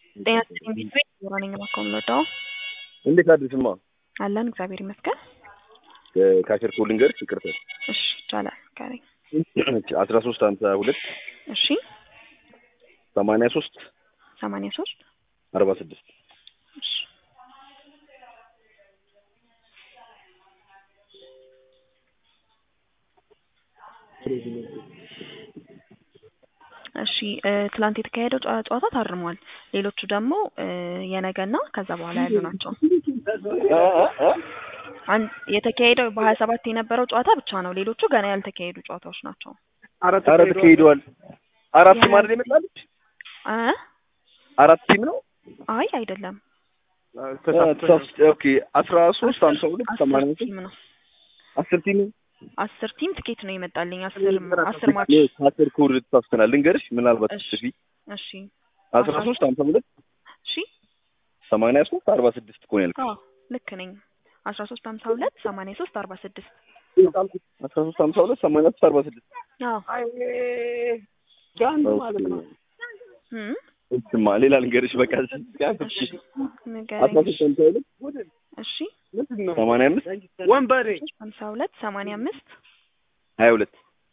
ጤና ይስጥልኝ ቤተሰብ ዮሐንኛ ማካው የምንወደው እንዴት አድርስማ አለን እግዚአብሔር ይመስገን። ካሸር ኮል ልንገርሽ፣ ይቅርታ እሺ ይቻላል ካለኝ አስራ ሶስት ሀምሳ ሁለት እሺ ሰማንያ ሶስት ሰማንያ ሶስት አርባ ስድስት እሺ እሺ እ ትላንት የተካሄደው ጨዋ- ጨዋታ ታርሟል። ሌሎቹ ደግሞ እ የነገና ከዛ በኋላ ያሉ ናቸው። አንድ የተካሄደው በሀያ ሰባት የነበረው ጨዋታ ብቻ ነው። ሌሎቹ ገና ያልተካሄዱ ጨዋታዎች ናቸው። አራት ተካሂደዋል። አራት ቲም አይደል የመጣልሽ? እ አራት ቲም ነው። አይ አይደለም፣ ተሳስቼ ኦኬ። አስራ ሶስት ሀምሳ ሁለት አስር ሰማንያ ሶስት ቲም ነው። አስር ቲም አስር ቲም ትኬት ነው የመጣልኝ። አስር አስር ማች ከአስር ኮድ ተሳስተናል። ልንገርሽ ምናልባት እሺ። ጽፊ እሺ አስራ ሶስት ሀምሳ ሁለት እሺ ሰማንያ ሶስት አርባ ስድስት እኮ ነው ያልኩት። አዎ ልክ ነኝ። አስራ ሶስት ሀምሳ ሁለት ሰማንያ ሶስት አርባ ስድስት አስራ ሶስት ሀምሳ ሁለት ሰማንያ ሶስት አርባ ስድስት አዎ እም እሱማ ሌላ ልንገርሽ በቃ እሺ አስራ ንገረኝ። ሶስት ሀምሳ ሁለት እሺ ሰማንያ አምስት ወንበሬ ሀምሳ ሁለት ሰማንያ አምስት ሀያ ሁለት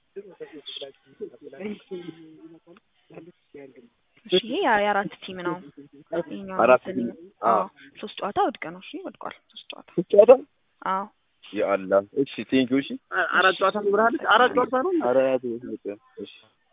እሺ ይሄ ያ- የአራት ቲም ነው። ይሄኛው አራት መሰለኝ። ቲም። አዎ አዎ። ሶስት ጨዋታ ውድቅ ነው። እሺ ወድቋል። ሶስት ጨዋታ ጨዋታ አዎ የአላህ እሺ ቴንኪው እሺ አራት ጨዋታ ብርሃለች። አራት ጨዋታ ነው። አራት እሺ